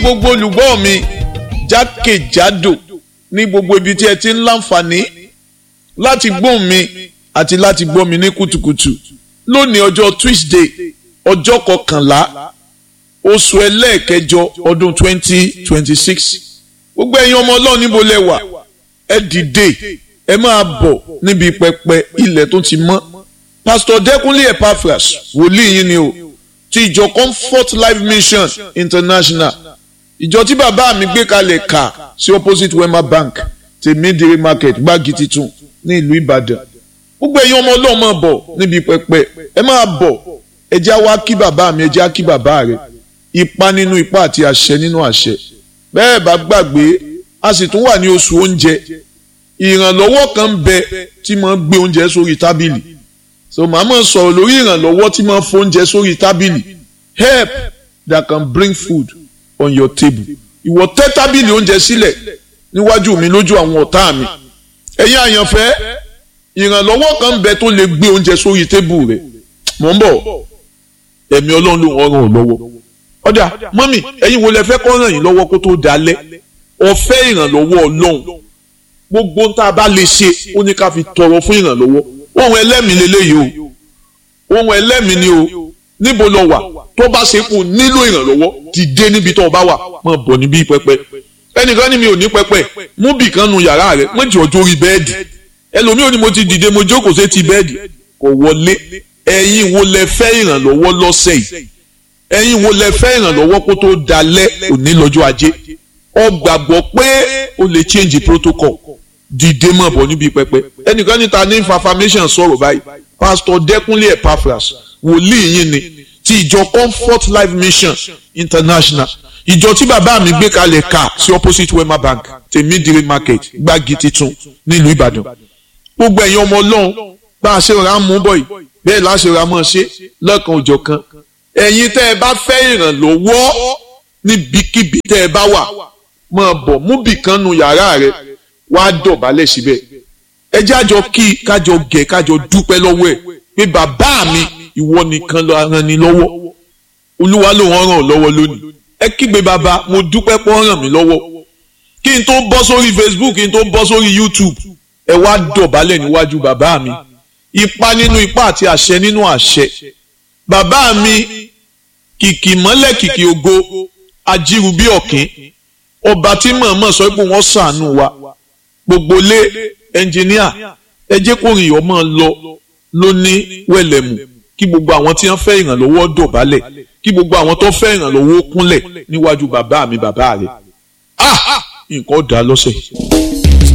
gbogbo olùgbọ́ mi jákèjádò ní gbogbo ibi tí ẹ ti ń láǹfààní láti gbóhùn mi àti láti gbọ́ mi ní kùtùkùtù lónìí ọjọ́ Tuesday ọjọ́ kọkànlá oṣù ẹlẹ́ẹ̀kẹjọ ọdún twenty twenty six gbogbo ẹ̀yin ọmọ ọlọ́run níbo lẹ wà ẹ dìde ẹ máa bọ̀ níbi pẹpẹ ilẹ̀ tó ti mọ́ Pastor Dẹ́kunlé Epaphras wòlíì yín ni o ti ìjọ Comfort Life Mission International ìjọ tí bàbá mi gbé kalẹ̀ kà sí opposite Wema Bank tèmídìrí market gbági titun ní ìlú Ìbàdàn gbogbo ẹ̀yin ọmọ ọlọ́run máa bọ̀ níbi pẹpẹ ẹ máa bọ̀ ẹ já wá kí bàbá mi ẹ já kí bàbá rẹ ipa nínú ipa àti àṣẹ nínú àṣẹ bẹ́ẹ̀ bá gbàgbé a sì tún wà ní oṣù oúnjẹ ìrànlọ́wọ́ kan ń bẹ tí máa ń gbé oúnjẹ sórí tábìlì so màá máa sọ̀rọ̀ lórí ìrànlọ́wọ́ tí máa ń fóúnjẹ sórí tábìlì help that can bring food on your table ìwọ tẹ́ tábìlì oúnjẹ sílẹ̀ níwájú mi lójú àwọn ọ̀tá mi ẹ̀yin àyànfẹ́ ìrànlọ́wọ́ kan ń bẹ tó lè gbé oúnjẹ sórí tébù rẹ̀ mò ń bọ̀ ẹ̀mí ọlọ́run ló ń ràn ọ́ lọ́wọ́ ọjà mọ́mì ẹ̀yin wo lẹ fẹ́ kọ́ ràn yín lọ́wọ́ kó tó dalẹ̀ ọ̀fẹ́ ìrànlọ́wọ́ ọlọ́run gbogbo ń tá a bá lè ṣe ó ní ká fi tọrọ fún ìrànlọ́wọ́ ohun ẹlẹ́mìí lélẹ́yìí o ohun ẹlẹ́mìí ni o níbo lọ wà tó bá ṣe kù nílò ìrànlọ́wọ́ dìde níbi tó o bá wà máa bọ̀ níbí pẹpẹ ẹnìkan ní mi ò ní pẹpẹ mú bì kan nu yàrá rẹ mọ jọ jórí bẹ́ẹ̀dì ẹlòmíì ò ní mo ti dìde mo jókòó sí ti bẹ́ẹ̀dì kò wọlé ẹ̀yin wo lẹ fẹ́ ìrànlọ́wọ́ lọ́sẹ̀ yìí ẹ̀yin wo lẹ fẹ́ ìrànlọ́wọ́ kó tó dalẹ̀ òní lọ́jọ́ ajé ọ gbàgbọ́ pé o lè change protocol dìde mọ̀ bọ̀ níbi pẹpẹ ẹnìkan níta ní information sọ̀rọ̀ báyìí pastor Dẹ́kunlé Epaphras wòlíì yín ni ti ìjọ Comfort Life Mission International ìjọ tí bàbá mi gbé kalẹ̀ ká sí opposite Wema Bank tèmídìrí market gbági titun nílùú Ìbàdàn gbogbo ẹ̀yin ọmọ ọlọ́run bá a ṣe ra mú bọ̀ yìí bẹ́ẹ̀ láṣẹ ra mọ́ ṣe lọ́kàn òjọ̀ kan ẹ̀yin tẹ́ ẹ bá fẹ́ ìrànlọ́wọ́ níbikíbi tẹ́ ẹ bá wà máa bọ̀ mú bìkan nu yàrá rẹ wá dọ̀bálẹ̀ síbẹ̀ ẹ jájọ kí kájọ gẹ̀ kájọ dúpẹ́ lọ́wọ́ ẹ̀ pé bàbá mi ìwọ nìkan ló ràn ní lọ́wọ́ olúwa ló ràn ràn lọ́wọ́ lónìí ẹ kígbe bàbá mo dúpẹ́ pọ́ ràn mí lọ́wọ́ kí n tó bọ́ sórí Facebook kí n tó bọ́ sórí YouTube ẹ wá dọ̀bálẹ̀ níwájú bàbá mi ipa nínú ipa àti àṣẹ nínú àṣẹ bàbá mi kìkì mọ́lẹ̀ kìkì ògo ajíru bí ọ̀kín ọba tí mọ̀ọ́mọ̀ sọ pé wọ́n ṣàánú wa gbogbo lé ẹnjìníà ẹ jẹ́ kó rìn ọmọ lọ lóní wẹ̀lẹ̀mù kí gbogbo àwọn tí wọ́n fẹ́ ìrànlọ́wọ́ dọ̀bálẹ̀ kí gbogbo àwọn tó fẹ́ ìrànlọ́wọ́ kúnlẹ̀ níwájú bàbá mi bàbá rẹ̀ ah nǹkan dá lọ́sẹ̀.